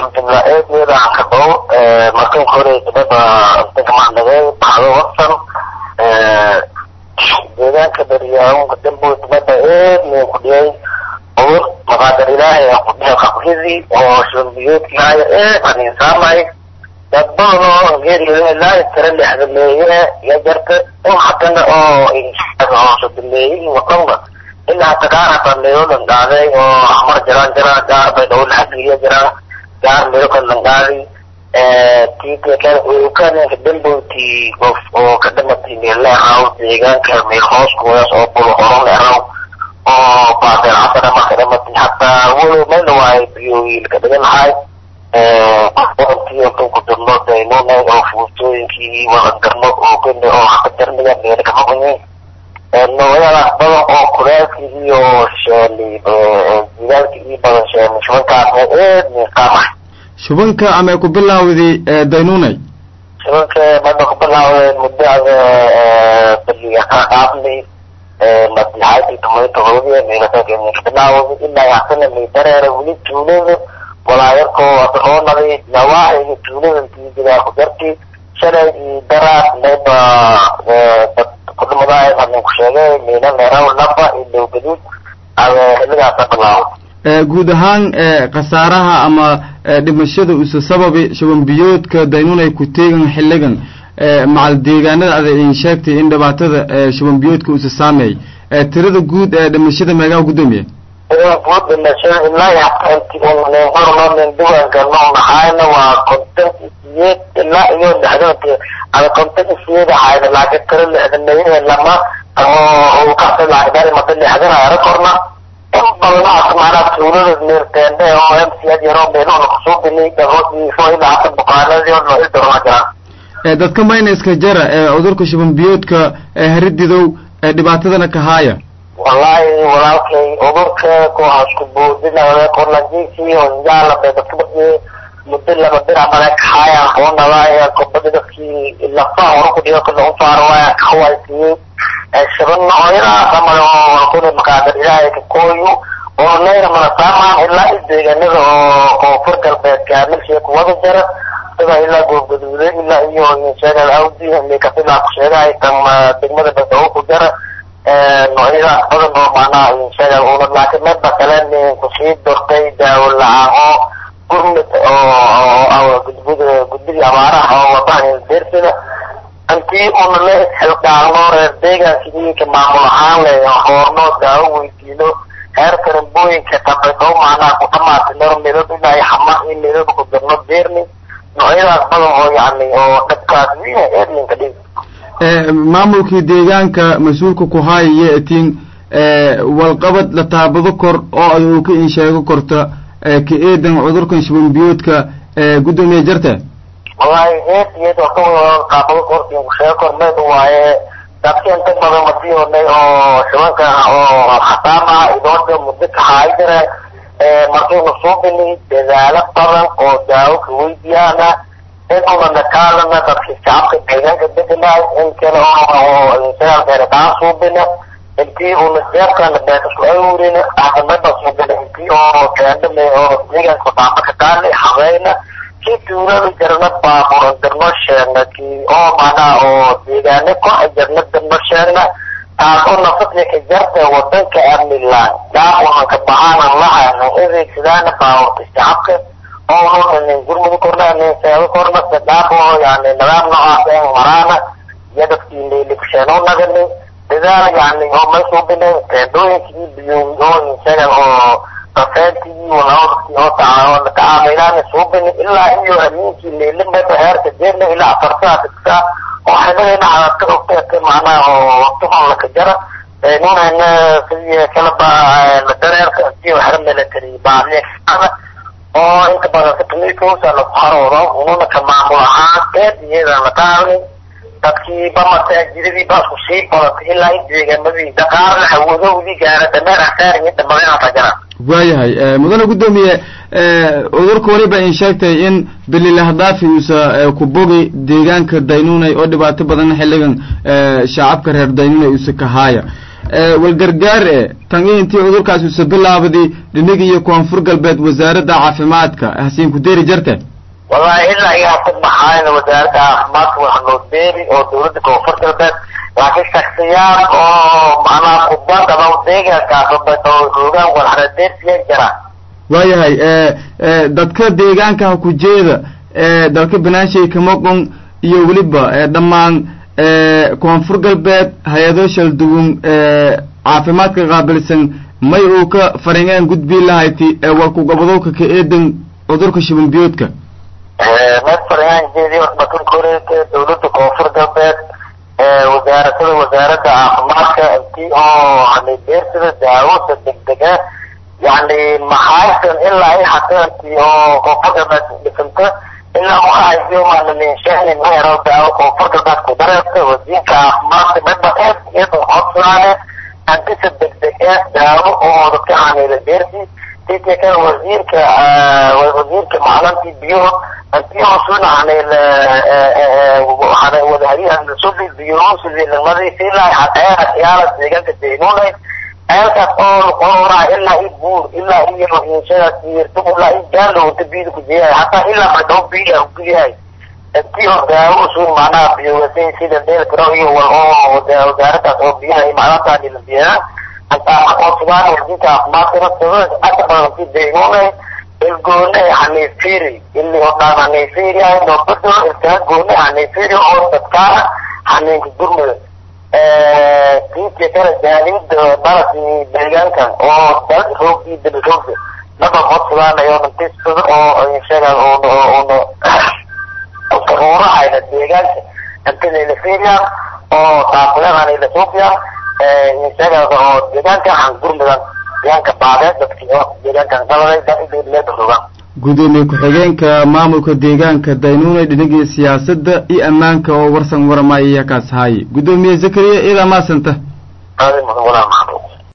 alxamdulilah eedeeda aan ka dhawo markan hore gabadha degmacnagay baxdo wasan deegaanka daryaawunka dambood mada eed min ku dhiyay uur maqaadar ilaahay aan ku dhihay qabridii oo shurbiyoodkihaya eed aan insaamay dad badan oo geeriyolaa tira lexdameeye ya jarta in hatana oo hoosodameeyey wadanba ilaa hata gaar hata meelolan dhaaday oo axmar jiraan jiraan gaar bay dhawo laxageliya jiraan gaar meelo kalan dhaaday tikanka dambowti qof oo ka dhamatay meel leeraw deegaanka meel hooskuwaas oo bulo horon leeraw oo baadeer cabada marka dhamatay hataa walow meel waayo biyowiil ka dhigan lahay ku dirno daynuna oo fuutooyinkii wadangarno oo kene oo haka jarniga meel kama qunyin noocyadaas badan oo kulaalkii iyo sheeli jidaalkii iyo badan sheeli shubankaas eed miiqaamay shubanka ama ku bilaawday daynunay shubanka mada ku bilaawday muddada baliga ka qaadnay madlaxaadii tumayo tohodiya meelakakeni ka bilaawday ilaa yaxsana may dareera weli tuulada walaayarkoo adroonadi nawaaxiga tuulada tiijidaa ku jarti shalay iyo daraad mayba dad kudhumadaay hadin ku sheegay miina meeraw laba iyo dhow gaduud ada xilligaasa bilaawday guud ahaan khasaaraha ama dhimashada usa sababi shubanbiyoodka daynunay ku teegan xilligan macal deegaanada ada in sheegtay in dhibaatada shubanbiyoodka usa saameey tirada guud ee dhimashada meegaa gudoomiya guud dhimashada ilaa hataanti unanen hornonen duwanka noo nahaayna waa konton isiyeed ilaa iyo lixdanka ada konton isiyeed ahayna laakiin tiro lixdameeye lama oo kasa laagdari mada lixdan ayara korna in badanaas maanaa tuulada meerteende oo m c ad yaro meeluhna kusoo binay dhagoodiiso ilaa hata bukaanadii oo noo idorona jiraan dadka mayna iska jara ee cudurka shubanbiyoodka harididow dhibaatadana ka haaya wallahi walaalkay cudurka kuwaasku boodinaya korlanjiisi onjaala bay dadka badiyay muddo laba bir amale kahaayaan hoonadaaya kobada dadkii lafaha hore ku dhigo kala usaaro waaya kahawaysiyey shaban nooyadaas amale oo kuna makaadar ilaahay ka kooyo oo nayra mana saamaan ilaa isdeegaanada oo koonfur galbeedka milshiga kuwada jara sida ilaa goobgaduude ilaa iyo sheegal awdi mikafilaa ku sheegahay tan degmada badao ku jara noocyadaas badan oo macnaha sheegal una laakiin meedba kale kusii dortay daawo la-aan oo gurmid oo gudbud gudbidii abaaraha oo wadahan deersida intii una la isxilqaano reer deegaankii ka maamul ahaan le hoorno daawo weydiino heer karambooyinka tabedo macnaha ku dhamaatay ner midab ilaa xama iyo midab ku dirno deerni noocyadaas badan oo yani oo dhabkaas wiina erlinka dhig maamulkii deegaanka mas-uulka ku haayaya etiin walqabad la taabado kor oo ad uu ka in sheego korta ka eedan cudurkan shubanbiyoodka guddoomiye jarte wallahi eed iyad oo ka wada taabado kortiin ku sheego kor meed waaye dadka inta badan madiyoonay oo shubanka oo khataama idooda muddo ka haay jira markaynu soo binay dadaalo badan oo daawo ka weydiyaana inuna nakaalana dadka shacabka deegaanka deganay in kale oo sagaalkeena kaa suubina intii una jeebkana beekasku awrina ahmada suubina intii oo keendame oo deegaanka baaba ka taali habeyna kii tuulada jarna baaburan darno sheegna kii oo macnaha oo deegaane ko jarna darno sheegna taasoo nafadka ka jarta wadanka amnilaan daaqunan ka baxaanan lahayna adeegsadaana baaburta shacabka oo nin gurmudi korna nin seego korna sadhaaf oo yani nidaam noocaas en maraana iyo dadkii leelikusheeno nagani dadaal yani oo maysuubine teendooyinkii biyoowi oo insagan oo safeentii walaadkii oo taa tacaamilaan suubine ilaa iyo amiinkii leelimada heerka jeerna ilaa afartaa digsaa oo xidhadayna cadadka ogteete macnaha oo waqtihon laka jara nunana sidii kalaba dareerka intii waxra military baaliya oo inta badan katamiikuusa lagu haroodo ununa ka maamul ahaan eed iyada la qaadin dadkii ba masaajidadii baa isku sii badatay ilaa in deegaanadii daqaarna hawadowdii gaara dameer asaar iyo dhamadeen hata jiraan waayahay mudane guddoomiye cudurka weliba in sheegtay in bililahadaafi uusa ku bogi deegaanka daynunay oo dhibaato badan xilligan shacabka reer daynunay uusa ka haaya walgargaar e tan iyo intii cudurkaas usa bilaabday dhinig iyo koonfur galbeed wasaaradda caafimaadka hasiin ku deeri jarte wallahi ilaa iyo haka baxaayna wasaaradda caafimaadka waxa noo deeri oo dawladda koonfur galbeed laakiin shaksiyaad oo macnaha kubad ama deegaankaas oo hoogaan walxaradeersiya jira waayahay dadka deegaanka ha ku jeeda dalka banaanshay kamoqon iyo weliba dhammaan koonfur galbeed hay-ado shaldugun caafimaadka qaabilsan may uu ka faringeen gudbii lahayti walku gobodowka ka eedan cudurka shiban biyoodka may faringaan jeedi bakankoreeka dawladda koonfur galbeed wasaaradada wasaaradda caafimaadka intii oo hani beersida daawada degdega yani maxaysan ilaa ay hateantii oo koonfur galbeed dhisanta ilaa waxaayo maaliminshaani meero daawo koonfur galbeed ku dareerta wasiirka caafimaadka midba eed iyadoo codsaane antisa degdega daawo oo dadka xaniila beersi sidii kale wasiirka wasiirka maclantii biyo antii hoosuna xaniil wadahariyahansubi biyohusidii nagmadiisi ilaa xateera yaala deegaanka deynunay ceelkaas oo luqoraa ilaa i buur ilaa iyo inshadaas yirtu ilaa i gaalo wada biyada ku jiyahay hataa ilaa madhaw biya kuyahay intii oo daawo usuun macnaha biyowasay sida deelkaro iyo wal oo wasaaradaas oo biyaha macnaha dhila biyaa hataa oo sugaan wasiirka caafimaadka naftada aka badan si deynunay ilgoone hanifiri ili oo dhaan hanifiri ay noo bedelo ilkaa goone hanifiri oo dadkaana haninka gurmada kiiska kale jaaliyada dalakii deegaankan oo dal roog iyo dal roogda naba codsugaanayo nantisada oo sheegaa oona karuurahayna deegaanka antadayla fiiriyaan oo taakulehanayla suuqiyaan sheegaas oo deegaanka han gurmudan deegaanka baadeed dadkii oo deegaankan daladay daileeda rogaan gudoomiye ku-xigeenka maamulka deegaanka daynuune dhinigii siyaasadda iyo ammaanka oo warsan waramaya kaas haaye gudoomiye zakariya iyadaa maasanta aadi mudan walaa